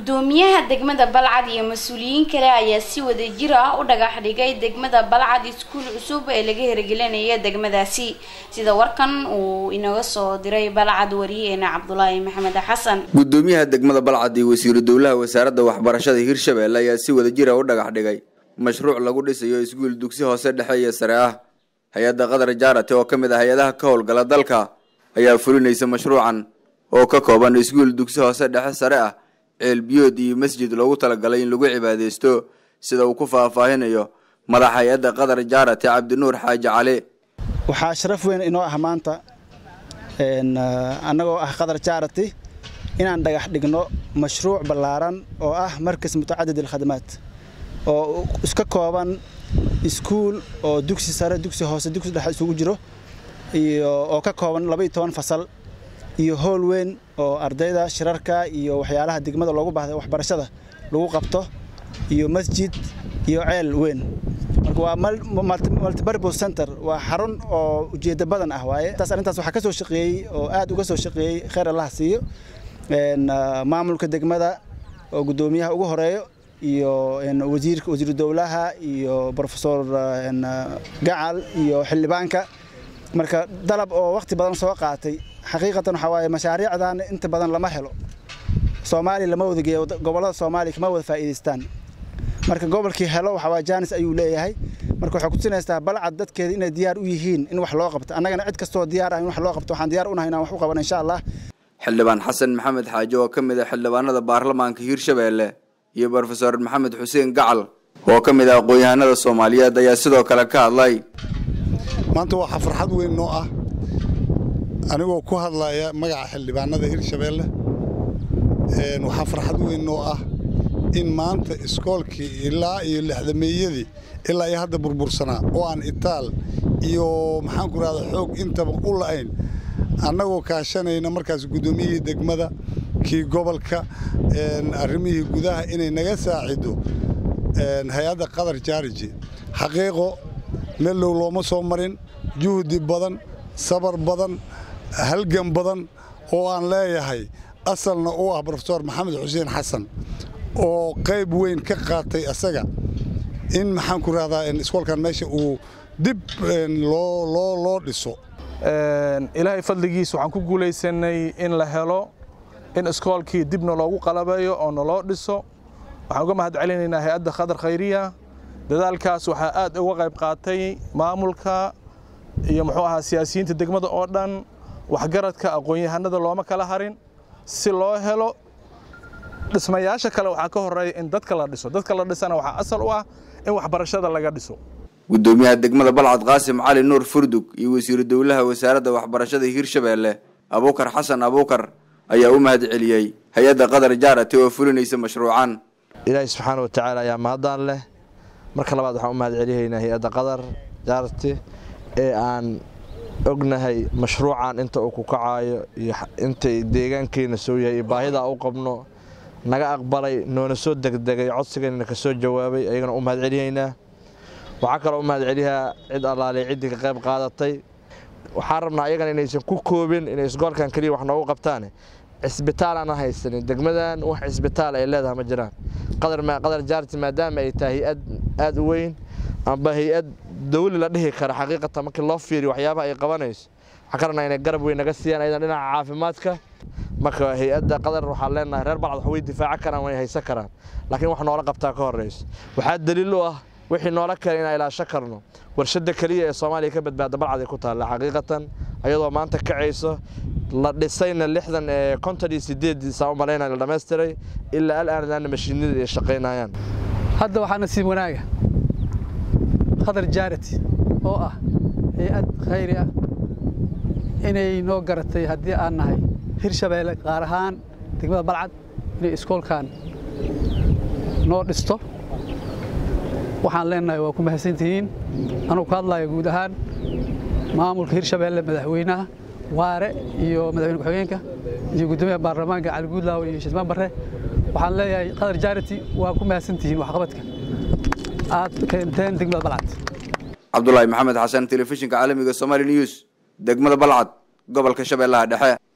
gudoomiyaha degmada balcad iyo mas-uuliyiin kale ayaa si wadajir ah u dhagax dhigay degmada balcad iskuul cusub ee laga hirgelinaya degmadaasi sida warkan uu inaga soo diray balcad wariyeena cabdulaahi maxamed xasan gudoomiyaha degmada balcad iyo wasiiru dowlaha wasaaradda waxbarashada hirshabelle ayaa si wadajira u dhagax dhigay mashruuc lagu dhisayo iskuul dugsi hoose dhexe iyo sare ah hay-adda qatar jaarate oo ka mid ah hay-adaha ka howlgala dalka ayaa fulinaysa mashruucan oo ka kooban iskuul dugsi hoose dhexe sare ah ceel biyood iyo masjid loogu talagalay in lagu cibaadeysto sida uu ku faahfaahinayo madax hay-adda qatar jaarate cabdinuur xaaji cali waxaa sharaf weyn inoo ah maanta annagoo ah qatar jaarati inaan dhagax dhigno mashruuc ballaaran oo ah markas mutacadid alkhadamaad oo iska kooban iskuul oo dugsi sare dugsi hoose dugsi dhexe isugu jiro iyo oo ka kooban laba iyo toban fasal iyo howl weyn oo ardayda shirarka iyo waxyaalaha degmada loogu baahday waxbarashada lagu qabto iyo masjid iyo ceel weyn marka waa multipurpose center waa xarun oo ujeeddo badan ah waaye taas arrintaas waxaa ka soo shaqeeyey oo aad uga soo shaqeeyey khayr allah siiyo maamulka degmada oo guddoomiyaha ugu horeeyo iyo wasiirka wasiiru dowlaha iyo profesor gacal iyo xildhibaanka marka dalab oo waqti badan soo qaatay xaqiiqatan waxaa waaye mashaariicdan inta badan lama helo soomaaliya lama wada geeyo gobollada soomaaliya kama wada faa'iidaystaan marka gobolkii helo waxaa waaye jaanis ayuu leeyahay marka waxay kutusinaysaa balcad dadkeeda inay diyaar u yihiin in wax loo qabto annagana cid kastoo diyaar ah in wax loo qabto waxaan diyaar unahay inaan wax u qabano insha allah xildhibaan xasan maxamed xaaje oo ka mid ah xildhibaanada baarlamaanka hiirshabelle iyo brofesor maxamed xuseen gacal oo ka mid ah aqoon-yahanada soomaaliyeed ayaa sidoo kale ka hadlay maanta waxaa farxad weyn noo ah anigoo ku hadlaya magaca xildhibaanada hirshabeelle waxaa farxad weyn noo ah in maanta iskoolkii ilaa iyo lixdameeyadii ilaa iyo hadda burbursanaa oo aan itaal iyo maxaanku rahda xoog intaba u la'ayn annagoo kaashanayna markaas guddoomiyihii degmada kii gobolka arrimihii gudaha inay naga saacido hay-adda qatar jaariji xaqiiqo meellow looma soo marin juhdi badan sabar badan halgan badan oo aan leeyahay asalna u ah brofesor maxamed xuseen xasan oo qayb weyn ka qaatay asaga in maxaan ku rahdaa iskoolkan meesha uu dib loo dhiso ilaahay fadligiis waxaan ku guulaysanay in la helo in iskoolkii dibna loogu qalabeeyo oo naloo dhiso waxaan uga mahad celinaynaa hay-adda khadar khayriya dadaalkaas waxaa aad uga qayb qaatay maamulka iyo muxuu ahaa siyaasiyiinta degmada oo dhan waxgaradka aqoon-yahanada looma kala harin si loo helo dhismayaasha kale waxaa ka horeeya in dadka la dhiso dadka la dhisana waxaa asal u ah in waxbarashada laga dhiso gudoomiyaha degmada balcad qaasim cali nuur furdug iyo wasiiru dowlaha wasaaradda waxbarashada hiirshabelle abuukar xasan abuukar ayaa u mahad celiyey hay-adda qatar jaarate oo fulinaysa mashruucan ilaahay subxaana watacaala ayaa mahadaan leh marka labaad waxaan u mahad celihaynaa hay-adda qatar jaarate ee aan ognahay mashruucan inta uu ku kacaayo iyo intay deegaankeenna soo yahay iyo baahidaa u qabno naga aqbalay noona soo degdegay codsigeenna ka soo jawaabay ayagana u mahad celihaynaa waxaa kaloo u mahad celiyaa cid allaaley ciddii ka qayb qaadatay waxaan rabnaa ayagana inaysan ku koobin inay isgoolkan keliya wax noogu qabtaane cisbitaal aan haysanin degmadan wax cisbitaal ay leedahay ma jiraan qadar jaarti maadaama ay tahay hay-ad aad u weyn amba hay-ad dawli la dhihi kara xaqiiqatan markii loo fiiriyo waxyaabaha ay qabanayso waxaan ka rabnaa inay garab weyn naga siiyaan ayadan dhinaca caafimaadka marka hay-adda qadar waxaan leenahay reer balcad wax way difaaca karaan way haysan karaan laakiin wax noola qabtaa ka horreyso waxaa daliil u ah wixii noola kale inaan ilaasho karno warshadda keliya ee soomaaliya ka badbaada balcad ay ku taalla xaqiiqatan ayadoo maanta kacayso la dhisayna lixdan ee konton iyo sideed saa u malaynaya la dhammaystiray ilaa al'aanadaana mashiinada ay shaqaynayaan hadda waxaa nasiib wanaaga qatar jaarati oo ah hay-ad khayri ah inay noo garatay haddii aan nahay hirshabeelle qaar ahaan degmada balcad inay iskoolkan noo dhisto waxaan leenahay waa ku mahadsantihiin anugu ka hadlaya guud ahaan maamulka hirshabeelle madaxweynaha waare iyo madaxweyne ku-xigeenka iyo guddoomiyaha baarlamaanka cali guudlaaw iyo shidmaan barre waxaan leeyahay qatar jaarati waa ku mahadsantihiin waxqabadka aad keenteen degmada balcad cabdulaahi maxamed xasan telefishinka caalamiga somaali news degmada balcad gobolka shabeellaha dhexe